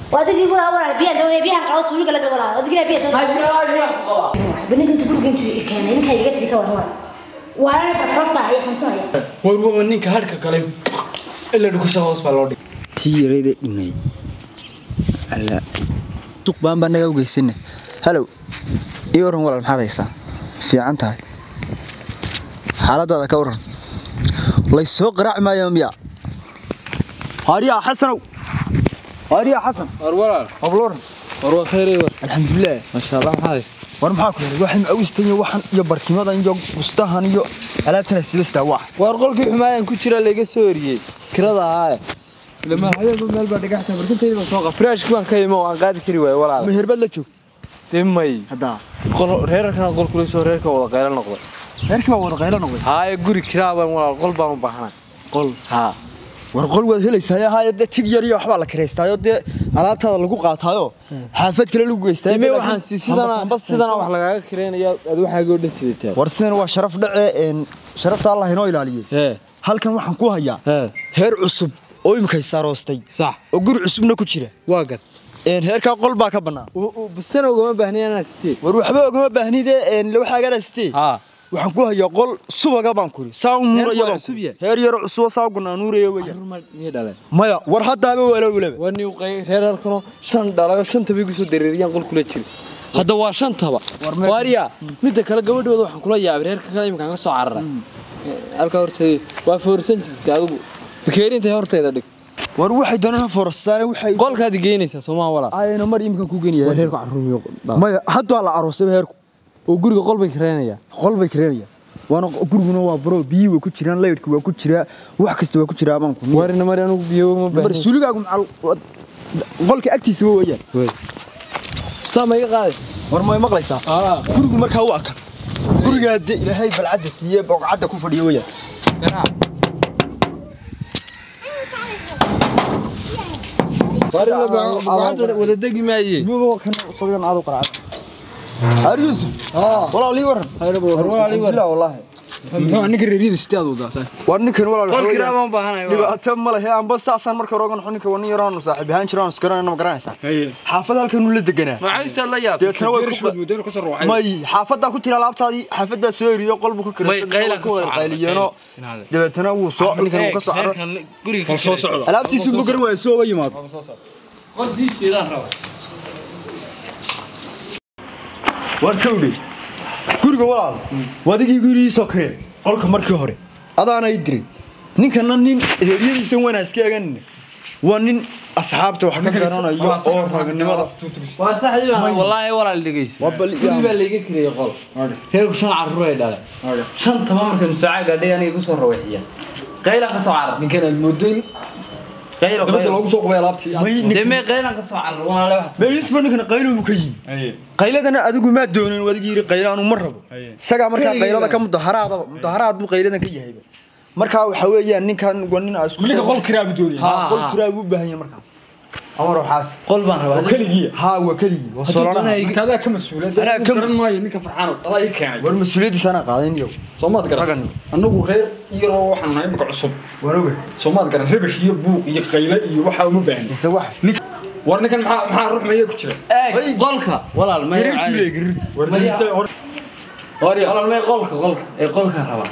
wadigii walaal walaal biyaha doonaya biyahan qabo suuliga laga walaal wadigii biyaha doonaya baniga intu guriga intuu i keenay ninka iga tii ka waran walaal waana batrasta ay xamsanaya war waa ninka hadhka galay ila dhukusha hoos baa loo dhigay tii yarayda dhimay alla suuq baan baa naga ugeysana halow ii waran walaal maxaad haysaa fiican tahay xaaladaada ka waran lay soo qaraaci maayo miya haariyaa xasanow haariyaa xasan war walaal abloran war waa khayray war alxamdulilah masha allah maxaa haysa war maxaa ku helay waxaan awistan iyo waxan iyo barkimadan iyo bustahan iyo alaabtan isdibastaa wax war qolkii xumaayaan ku jira laga soo eriyey kirada ahaaye lama hayaba meel baa dhagaxta barkintayda baan soo qaa firaashki baan ka imo aan qaadi kari waayo walaal meherbaad la joog dee may haddaa qol reerarkan qol kula soo reerka wada qaylo noqday reerkii baa wada qaylo noqday haaye guri kiraa baan walaal qol baan u baahanay qol haa war qol waad helaysaa haayo dee tig yar iyo waxbaa la kiraystaayo dee alaabtaada lagu qaataayo xaafad kale lagu geystaayo ime waxaan si sidana sidana wax lagaaga kireynaya aad waxaaga oo dhan sidataa war sidan waa sharaf dhace een sharafta allah inoo ilaaliyey hee halkan waxaan ku hayaa hee heer cusub oo imikay saaroostay sax oo guri cusubna ku jira waa gad een heerkaa qol baa ka bannaan bustana ugama baahniya inaan sitee war waxba ogama baahnide een waxaagana sitee haa waxaan ku hayaa qol subaga baan kuri saa u nuuraya waa baan cusub kuri yahay? heer yaro cusuba saa gunaa nuuraya weya ruma miyay dhaleen maya war haddaaba wala walaba waa nin qay reerarkano shan dhalayo shanta bay kusoo dareeriyaan qol kula jira hadda waa shantaba meesha- waariya midda kale gabadhooda waxaan kula yaabay reerka kale iminkaan ka soo cararay halkaa horteeda waa foorsan jirtay adigu bakeerintay horteeda dhig war waxay doonaan forastaan waxay qolkaad geynaysaa soomaa walaa ayna mar imika ku geniyaa reerku caruumiyo maya hadda la aroosay heerku oo guriga qol bay kareenayaa qol bay kareenayaan waana guriguna waa baro biyii waa ku jiraan laydhki waa ku jiraa wax kasta waa ku jiraa amaanku waarina mari anugu biyo ma mar baahin suuligaagu macal qolka agtiisa waa weeyaan ustaa ma iga qaaday war may maqlaysaa gurigu markaa waa kan gurigaa de ilaahay balcadda siiye bogcadda ku fadhiya weeyaan garaac wada degi maaye iyago kan sogan aad u qaracad har yuusuf walaalii waran walaalii waran. Alhamdulillah, wallaahi ninka reeriyada sideed wadaa war ninkan walaal qol waxa kiraa weeyaan, baan baahanayo dhibaato ma lehe anba saasaan marka hore ogan ninka waa nin yaraanu saaxiib ahaan jiraan isgaranayna ma garanaysaa xaafad halkan uu la deganaa maxayse la yaab deetana way ku may xaafadaa ku tira alaabtaadii xaafad baa soo eriyo qolbu ku May qaylan ka soo carray, qayliyeeno qaylan. dabeetana wuu soo ninkan wuu ka soo caro guriga soo socda alaabtiisu ma garan waayo soo yimaado qol sii jeedaan raba war kawdhe guriga walaal wadigii gurigii soo kareen qolka markii hore adaana i diray ninkana nin eryadiisan wanaa iska eganina waa nin asxaabta wax ka garanayo oo raganimada waa saxdii baan wallaahi walaal dhegeyso Waa bal- guri baa layga kiriyay qol reerku shan carruur ay dhaleen shan tama markan saaca gaadhay aniga igu soo rawaxiya qaylan ka soo carar ninkan aad moodayn qaylo dabada qaylo loogu soo qubay alaabtii dee mee qaylan ka soo carar walaale wax meeyisba ninkana qaylobu ka yimi qayladana adigu maa doonin wadigii yiri qaylaanu ma rabo isagaa markaa qaylada ka mudaharaadaba mudaharaad buu qayladan ka yahayba markaa waxa weeyaan ninkan waa nin aa isku ninka qol kiraa buu doonaya ha Ha, qol ha. kiraa buu u baahan yahay markaa amar waxaas qol baan rabaa keligii ha waa keligii waa solanaha marka adaa ka mas-uula Anaa ka garan maayo ninka farxaan dhalaa ii keenay war mas-uuliyaddiisa anaa qaadayn iyo soomaad garan Ragan. annagu reer iyaroo waxaan nahay imika cusub waan oga soomaad garan rabash iyo buuq iyo qayle iyo waxaa uma baahni mise wax ninka war ninkan maxaa maxaa ruux maya ku jira eeg qolka walaal may gariirtu leey gariirtu war Maya. ninta hor walaal may qolka qolka ee qolka rabaa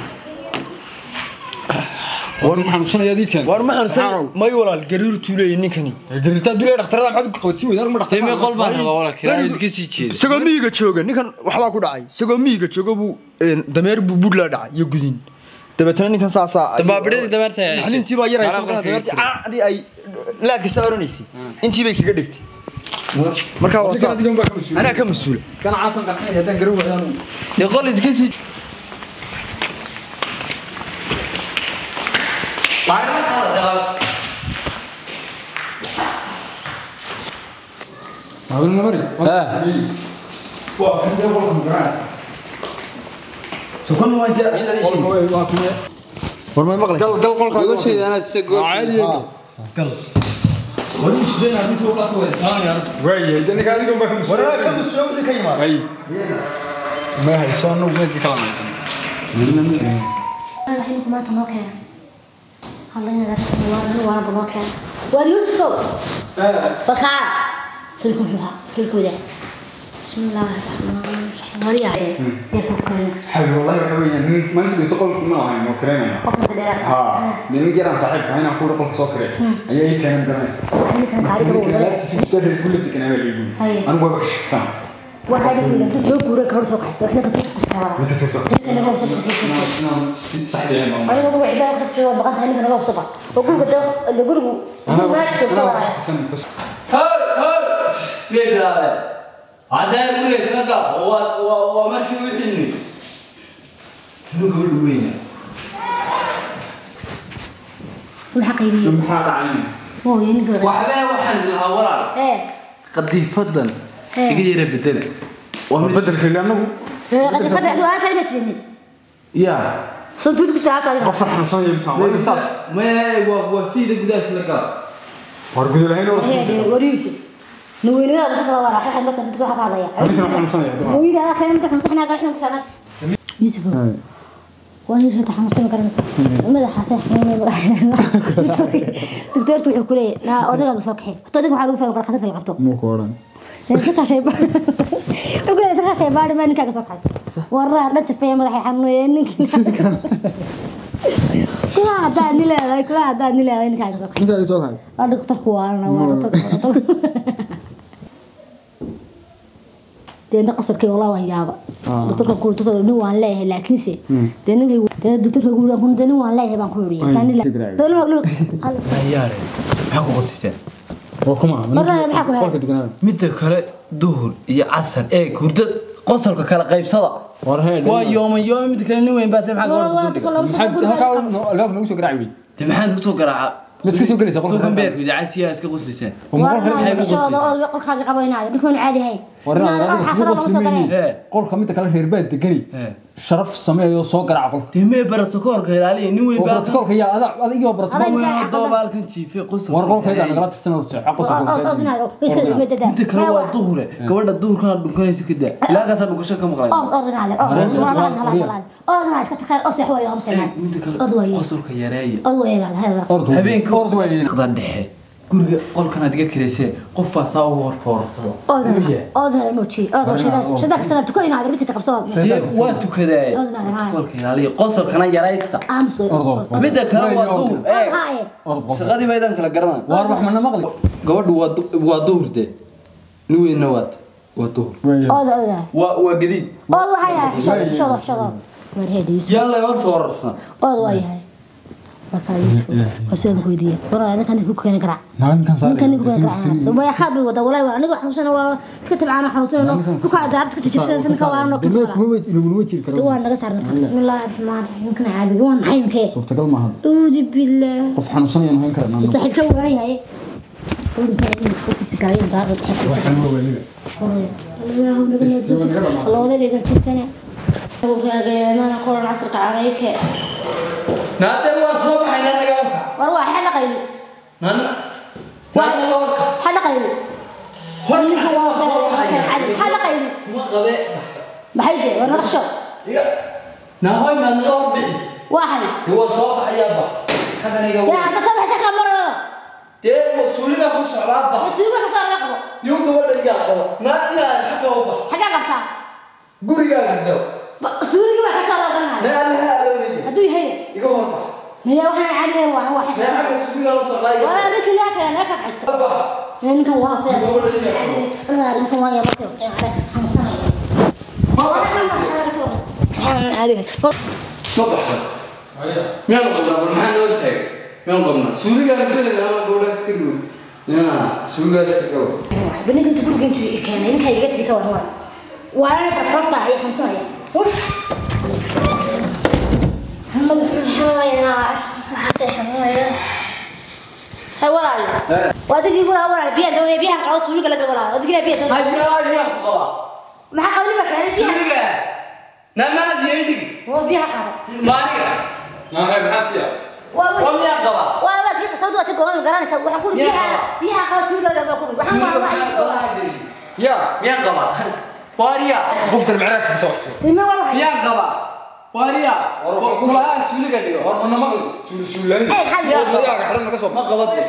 war maxaan xanuunsanaya adii keenay war ma xanuunsan may walaal gariirtu leey ninkani gariirtaa dulay dhakhtarada maxaad ku qabatay weydaar ma dee mee dhakhtar qol baan rabaa walaal kiraa ka sii jeeda isagoo miyiga jooga ninkan waxbaa ku dhacay isagoo miyiga jooga buu een, dameer buu budlaa dhacay iyo gudin dabeetana ninkan saasaa Dabaabadhadii dameerta ay haysay. intii baa yaraysa Qalabka markaa dameertii kaga caadii ay laadka saaranaysay intii bay kaga dhigtay markaa waa ninkan saas adigan baa ka mas-uula anaa ka mas-uula kan caasan qarxay haddaan garan waayaan dee qol idinka sii maalin mari waa kan dee qolka magaranaysa sukan waa intee ashadadiisii waa kume war may maqlaysaa gal gal qolka uga sheedaana sida gool caadi gal war uu sideen arrintu uga soo waysaanayaan waayahay de ninka adigan baa ka mas-uula war ka mas-uula wixii ka yimaada ay ma hayso annagu meedkii kala naysan waxay maanta noo keenay hallayna waana noo keenay waar yuusufow balkaa سلكم فيها سلكوا ذا بسم الله الرحمن الرحيم وريا يا كوكايو حبيبي والله waxa weeyaan maanta way toqolkii ma ahayn oo kareemaya قفنا كده ha de nin jiraan saaxiibka hayna ku qolka soo karee ayaa ii keenan garanaysa اللي كان تعرف ninka هو alaabtiisa soo dhigay bulletin kana baa liigu Haye. anigu waa shaqsan واحد يقول لك شو كورة كورة سوق حسب احنا كنت كسر mid toogto انا هو سوق سوق si saxdeena ma انا هو عباد كنت شو بقى هني انا هو سوق بقول كده اللي يقولوا ما شفت Hoy, hoy! Miyay bilaabeen? Haddaan guriga isla gab, waa- waa- waa markii u xilmi. Inuu gabadhu weyn yahay. الحقيقي maxaa dhacay هو ينقل Waxbana waxaan idin lahaa walaal. ايه Qadiifadan Ee. iga yara bedela. Waa mid- bedelka anagu قد فتحت وانا كلمة تنين Yaa. صدق كنت ساعات هذه qof xanuunsan yahay maxaa waa imsaad Maya, waa- waa fiida gudaha isla gab. war gudul hayn oo هي وريوسي نوين هذا بس الله راح احد كنت تقول حاجه عليا ninkan xanuunsan yahay وإذا أنا كان متحمس إحنا قاعدين نسأل يوسف وأنا ليش تحمست ما كان ماذا حاسس دكتور كل حكولي لا أوديك على صبحي أوديك ما حقول فيها وقت خدت الغبطة muu ku oran تذكر شيء بعد يقول تذكر شيء بعد ما نكاك صبح حس ورا لا تشوف ما راح يحنوا ينك كل هذا نلا كل هذا نلا نكاك صبح ninka soo kay أنا دكتور كوانا وأنا dee inta qasarkay walaa waan yaaba doctorka ku doctor nin waan leeyahay laakiinse dee ninkay dee doctorka ku kun dee nin waan leeyahay baan ku yiri kan ila Yaare, maxaa ku qosiseen? waa kuma Marna maxaa ku helay? qolka deganaa Midda kale, duhur iyo casar, eeg, hurdad, qosolka kala qaybsada. war hee Waa yooman yooman, midda kale nin weyn baa tahay, maxaa gabadha ku duldiga? halkaa albaabka nagu soo garaaci wey Dee maxaad ku soo garaacaa? mid iska soo gelaysa qolka Soo gambeer, idaacadsiyaa iska qosliseen. qolkaaga qabaynaada ninkan caadi hay xaafada lama soo galeen Ee. qolka midda kale reer baa degani Ee. sharaf sameeyo soo garaaca qolka Dee mee barato ka horka ilaaliya, nin weyn oo baa protocolka yaa adaa adigii Adag- protocol weyn oo doobaalkan jiifay qosol. war qolkayga nagala tirsan oo soo xaqo soo Midda kale waa duhure, gabadha duhurkana dhunkanaysa ka daa. Ilaagaasa dhunkasho ka maqlay. Midda kale, qosolka yareeya. Habeenka ord way qada dhexe. Guriga qolkan aad iga kireysee, qof baa saa u horfoorsado. Dee waa tukadaaye. Qolka ilaaliya, qosolkana yaraysta. Midda kale waa duhur. Ee, shaqadii baydan kala garanay. war wax mana maqli Gabadhu waa du- waa duhur dee. Nin weynna waa waa duhur. Waa waa gadiid. Yalla horfoorsan. ood waa yahay waa kaa yuusuf waa soo weydiiye waraa ninkan ku keeni karaa ninkan saa ninkan ku keeni karaa way xabi wada walay waa aniga xanuunsan waa iska tabcaan xanuunsan ku ka daarad ka jijibsan san ka waaran oo dad kala kuma weyd inuu wejir karo waa naga saarnaa bismillaahir rahmaanir rahiim kana caadi waa maxay inkee suurtagal maaha uudi billah qof xanuunsan ayaan hayn karaa naan saaxiibka waa yahay Naate waa soo baxay nan naga horka. war waa xal qayl Nan nan naga horka. xal qayl Hor ninka waa soo baxay xal qayl kuma qabe. maxay de war naqsho Iga. Na hoy nan naga hor bixi. waa hay Dee waa soo baxayaa ba. Kadan iga yaa hadda soo baxay ka marado Dee waa suuliga ku socdaa ba. masuuga ka soo qabo Yuu gabadha iga qabo. Na ilaa xagga u ba. xagaa qabtaa Gurigaaga gal. suuliga waa ka soo Na qabanaya allaha alaweydi. hadduu yahay Iga hor ba. naya waxaan caadi waa waa Na xagga suuliga la socdaa iga. waa ninka laa kale laa ka haysta Ba. ninkan waa waqti ana ninkan waa yaba waqti ana xanuunsanaya Soo baxay. Miyaan qabnaa bal maxaa noo taagay? Miyaan qabnaa? Suuligaan gelin ama gabadha ka kari wey. Nina suuligaas ka gabo. بنيجي تقول جنتي كان إنك هيجت لك وهو وأنا بطلت عليه خمسة يا وف محمد حماية حسين حماية هاي ورا لي وادي يقول ورا بيها دوني بيها خلاص ولا قال ولا وادي قال بيها دوني Hayaa miyaan ku qabaa? ما حقولي ما كان بيها Suuliga. Na maad yeedhig. هو بيها قاعد Maaniga. naa hay maxaa siya Waa miyaan qabaa? وأنا كي قصود وأتى قوي قراني سو وحقول بيها بيها خلاص ولا قال ولا وحنا ما ما yaa Miyaan qabaa? Waariya. qofkan macnaash ku soo waxsan ما والله Miyaan qabaa? waariya kulaha suuliga dhigo war mana maqli suul suulayn Hey, xal- maryaga xidhan naga soo ma qabade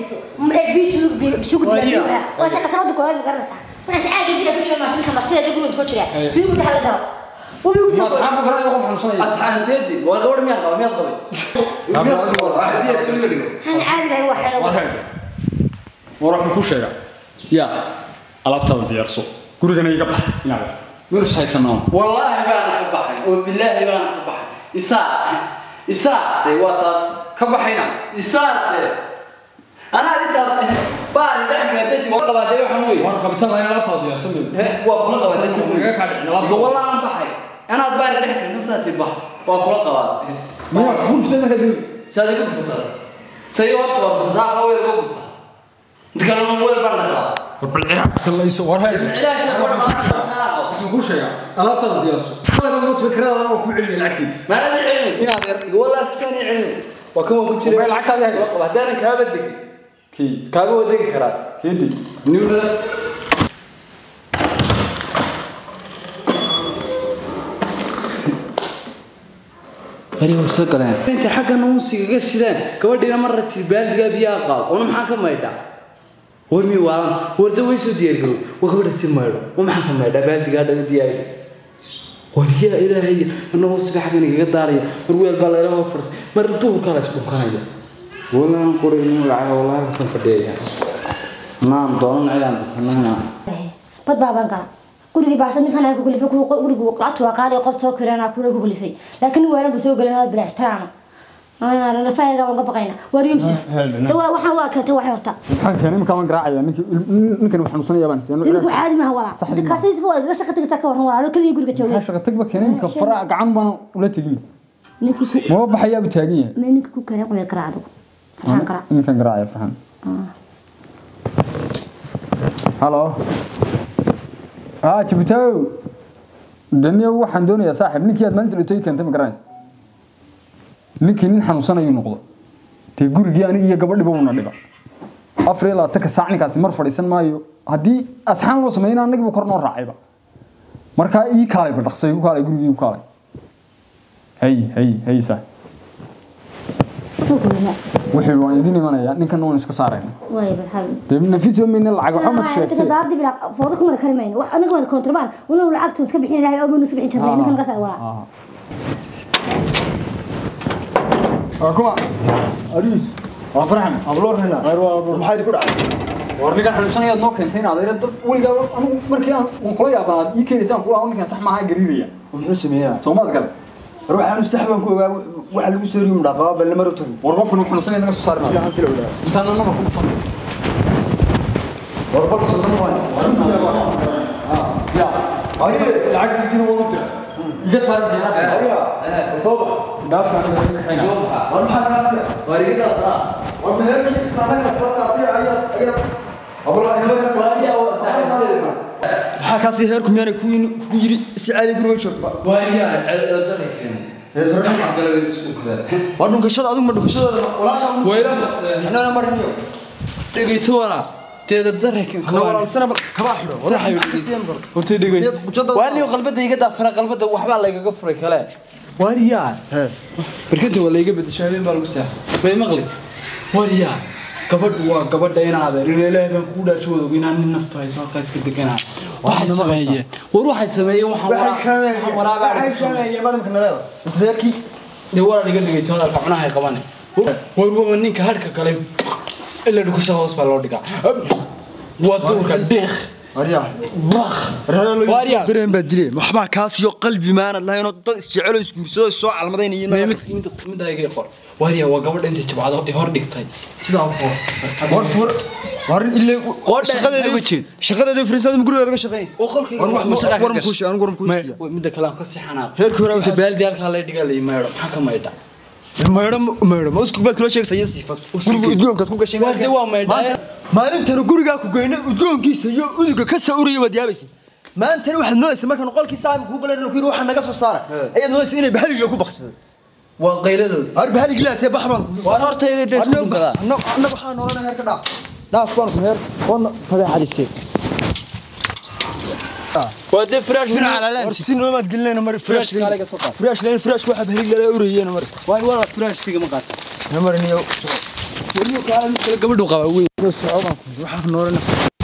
waa ta qasamada koowaad ma garanaysaa waxaan caagi biya ku jira maafinka martida dad guriga ku jira suugu waxa la dhaho wabi ma ugu soo asxaabku garan qof xanuunsanaya asxaanteedi waa gabadh miyaad qaba miyaad qabay biya suuliga dhigo han caadi lahayn war waxa heeg war waxaan ku sheega yaa alaabtaada diyaarso gurigana iga bax inaad meelus haysanaa wallaahi baan ka baxay oo bilaahi baan ka baxay isaa isaa de waa taas ka baxayna isaa de anaa intaad baari dhex keentay waa qabaadee waxaan wey waan qabitaan lahayn alaabtaada diyaarsan He, waa kula qabaatay naga kaa dhicin alaabta wallah aan baxay anaad baari dhex keentay saati bax waa kula qabaa miyaa ku dhuftay markaa dib saadi ku futar say waa qabaa sadaa weel uga gurta inta weel baan dhaqaa war bal ciraaq kallayso war heeg cilaashna gabadh ma sanaa qabo waxaan ku sheega alaabtaada diyaarso alaabtaada noot fikrada waa ku celiyay lacagtii maanada celinaysa inaad yar wallah kitaan celinay waa kan waa ku jira Way lacagtaada yahay. Waa qaba haddaanan kaaba degin kii kaaga waa degi karaa keedi niwla Ari waa soo galeen. Inta xagga nuusiga ga shideen, gabadhiina marra tii baaldiga biyaha qaad. Oo maxaa ka maydha? War mi waalan, warda way soo diyaar garow. Waa gabadha tii maydho. Oo maxaa ka maydha baaldiga dhana biyaha? War yaa ilaahay, marna nuusiga xagga niga daaraya. Mar weel baa la ilaahay fars. Mar duhurka la isku kanaya. Wallaan qoray inuu lacag wallahi ka san fadhiya. Naan doonan ciidan fanana. bad baaban gala gurigii baasan ninkan ay ku kulifay gurigu lacagtu waa qaali qof soo kirana kuna ku kulifay laakiin waalan bu soo galan aad bilaa ixtiraama ana lafaayga waan ka baqayna war yusuf Hel- dawa waxaan waa keentay wax horta maxaan keenay iminka waan garaacaya ninkii ninkan waxaan xanuunsanaya baan siiyay dinku caadi maaha walaa Sax dhib kaasi isba waa la shaqa tagaysa ka waran walaa kaliya guriga maxaa joogay shaqa tagba keenay iminka fara gacan baan ula tegin ninkii ku maba baxayaa bu taagan yahay ma ninka ku keenay qoyad garaacdo farxaan garaac ninkan garaacaya farxan halo haa jibitow daniya waxaan doonayaa saaxiib ninkii aad maalinta dhintay keentay ma garanaysa ninkii nin xanuunsan ayuu noqdo dee gurigii aniga iyo gabadhiba una dhiba afar iyo labaatanka saac ninkaasi mar fadhiisan maayo haddii asxaan loo sameeyna annagiiba kor noo raacayba markaa ii kaalay ba dhaqsay u kaalay gurigii u kaalay hay hay hay saa wuxuu ku yimid wixii waan idin imanayaa ninkan waan iska saarayna way barxaan dee nafis oo mayna lacag waxba ma sheegtay daardi bila foodo kuma kari mayno wax anaga waa kontrabaan wana lacagtu iska bixin ilaahay oo buu iska bixin jiray ninkan ka saa walaa Ah. Ah, kuma ariis waa farxan abloor hena khayr waa abur maxaa ku dhacay war ninkan xanuunsanayaad noo keentay inaad ayra dad weligaa anigu markii aan waan kula yaabaa aad ii keenaysaan kuwa ninkan sax maaha gariiraya muxuu sameeyaa soomaad kale ruuxaan sax baan ku ogaa waxa lagu soo riyo dhaqaa bal mar u tag war qofkan xanuunsanaya naga soo saari maayo waxaan sila ogaa intaan nama ku dhufan war bal soo dhamaan ya lacagtiisina waa u dira iga saari diyaar ariya soo bax dhaafka aniga ka kaxayna war maxaa kaas Warigada daa. war meherkii kanaga fasaatay ayaa ayaa abloor hena Wariya waa saaxiibkeeda. maxaa kaas heerku miyaanay ku ku yiri si caadi guriga joog Wariya ciidada keen. war dhunkashada adigu ma dhunkashada walaasha Wayra basteen. anana marniyo dhegayso walaa teeda darreekan ana walaalsana kaba xiro Saaxiib. horta dhegayso waaniyo qalbada iga daafana qalbada waxbaa laygaga furay kale waariyaa he barkanta waa layga bedesho habeen baa lagu seexay may maqli waariyaa gabadhu waa gabadha in adeer in ilaahay baan kugu dhaasho wada inaan nin nafta hayso halkaa iska deganaa waxay sameeyeen war waxay sameeyeen waxaan waraa- waxaan waraabaa waxay sheegayeen madamka naleeda inta heerkii dee waraa dhiga dhegayso hadalka cunaha ay qabane war waa ninka hadhka kale ilaa dhukasha hoos baa loo dhigaa waa duurka deeq ariya baq Waariyaa. dareen baa dileen waxbaa kaasiyo qalbi maanad lahaynoo dad isjecelo isguursado soo calmadaynayiin midayga qor waariya waa gabadha intay jabcado ay hor dhigtay sidaa u war fur war illee Qoodha shaqadeeda uga jeed. shaqadeeda fariisada gurigeeda ka shaqeynaysa oo qolkayga war wax ma shaqaa ka war gashay kuushi anigu war kuushi midda kale aan ka sii xanaaq Heerkii hore Inta waxaa- baaldi halkaa la dhigaa la maydho maxaa ka maydha maydho maydho ma usku baad kula sheegaysa iyo sifa guriga udgoonkaad ku gashay Waa dee waa maydhaa. Maanta- maalintana gurigaa ku geynay udgoonkiisa iyo uduga ka soo uraya waad yaabaysa maantana waxaad moodaysa markaan qolkii saaxiib kuu galeen ku yiri waxaa naga soo saara ayaad moodaysa inay bahaliga ku baqsado waa qayladooda ar bahaliga laatee bax baan ku waan horta inay dhees ku dhunkadaa annaga waxaa noolana heerka dhaaf dhaaf baan ku heer wadna fadeexadisee waa dee firaash Sina calalaan. war si noomaad gelinayna mar Firaashka firaashka kale ka soo qaad. firaashka firaashka waxa bahlig lala urayeen mar waa wala firaashkayga ma qaata namar niyo warniyo kaala mid kale gabadhu qabaa weyn socodaan waxa noolanaysa